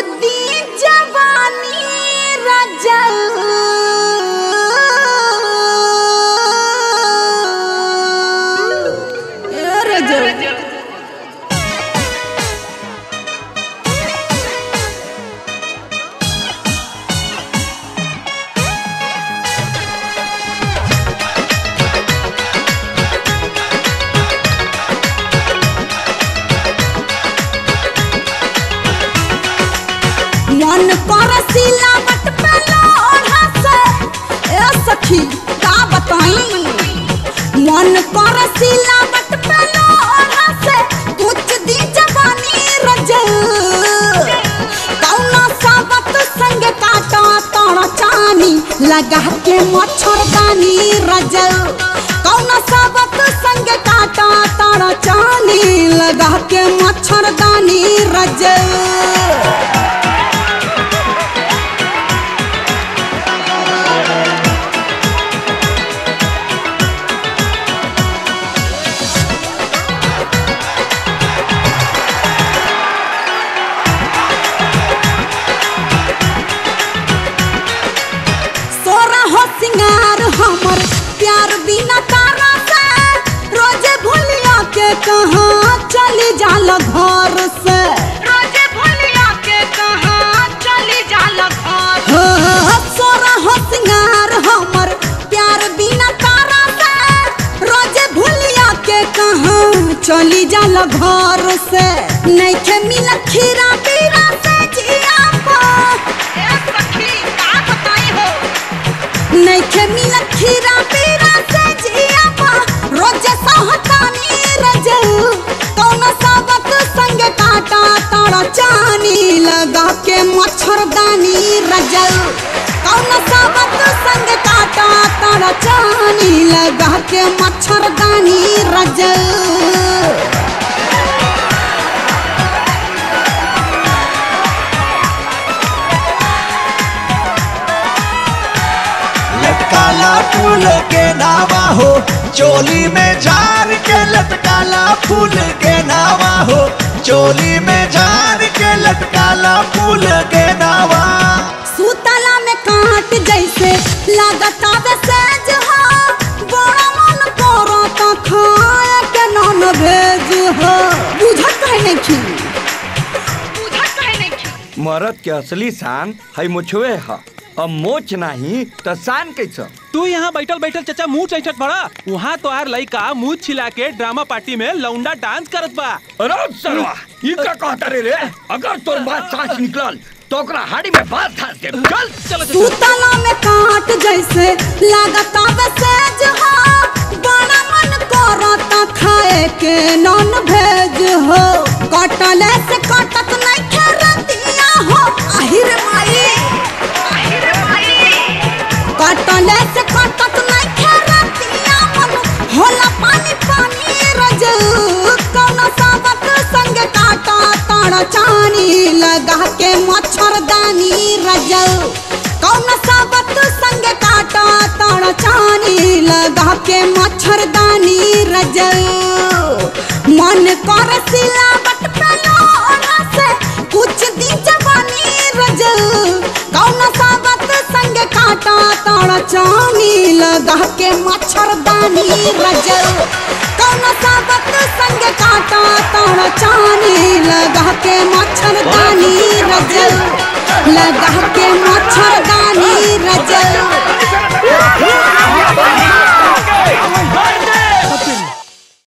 दी जवानी रजल ए रजल मन कर सिलावट पे लोढ़ा से ए सखी का बताई मन कर सिलावट पे लोढ़ा से कुछ दी जवानी रजल कौना साबत संग काटा तोड़ चानी लगा के मच्छरदानी रजल कौना साबत संग काटा तोड़ चानी लगा के मच्छरदानी रजल सोरा हो सिंगार हमर प्यार बिना तारा से रोजे भूलिया के कहाँ चली जाल घर से रोजे भूलिया के कहाँ चली जाल घर हो सोरा हो सिंगार हमर प्यार बिना तारा से रोजे भूलिया के कहाँ चली जाल घर से नइखे मिलत खीरा पीरा से जिया पा ए सखी का बताई हो नइखे मिलत खीरा पीरा से जिया पा रोज सहतानी रजल कौन साबत संग काटा तारा चानी लगा के मच्छरदानी रजल कौन साबत संग काटा तारा चानी लगा के मच्छरदानी रजल लटकाला फूल के नावा हो चोली में झार के लटकाला फूल के नावा हो चोली में झार के लटकाला फूल के नावा सूतला में काट जैसे लागता वे सेज हो बड़ा मन करो तो खाए के नॉन भेज हो बुझत है नहीं बुझत है नहीं मरद के असली शान है मुछवे है अब मोच नहीं तो शान कैसा तू यहाँ बैठल बैठल चचा मुंह चैचत बड़ा वहाँ तो आर लइका मुंह छिला के ड्रामा पार्टी में लौंडा डांस करत बा अरे सरवा ये का कहता रे रे अगर तोर बात सांस निकलल तो ओकरा हाड़ी में बात धास दे चल चलो चलो सूतला में काट जैसे लागता वे सेज हो बड़ा मन करो तो खाए के नॉन भेज हो कटले से कटत नहीं खरतिया हो आहिर माई आहिर माई कटले से कटत नहीं खरतिया मन होला पानी पानी रजल कौन साबत संग काटा ताड़ चानी लगा के मच्छरदानी रजल कौन साबत संग काटा ताड़ चानी लगा के मच्छरदानी रजल मन कर सिलावट पे लोढ़ा से कुछ दिन जवानी रजल कौन साबत संग काटा ताड़ चानी लगा के मच्छरदानी रजल कौन साबत संग काटा ताड़ चानी लगा के मच्छरदानी रजल लगा के मच्छरदानी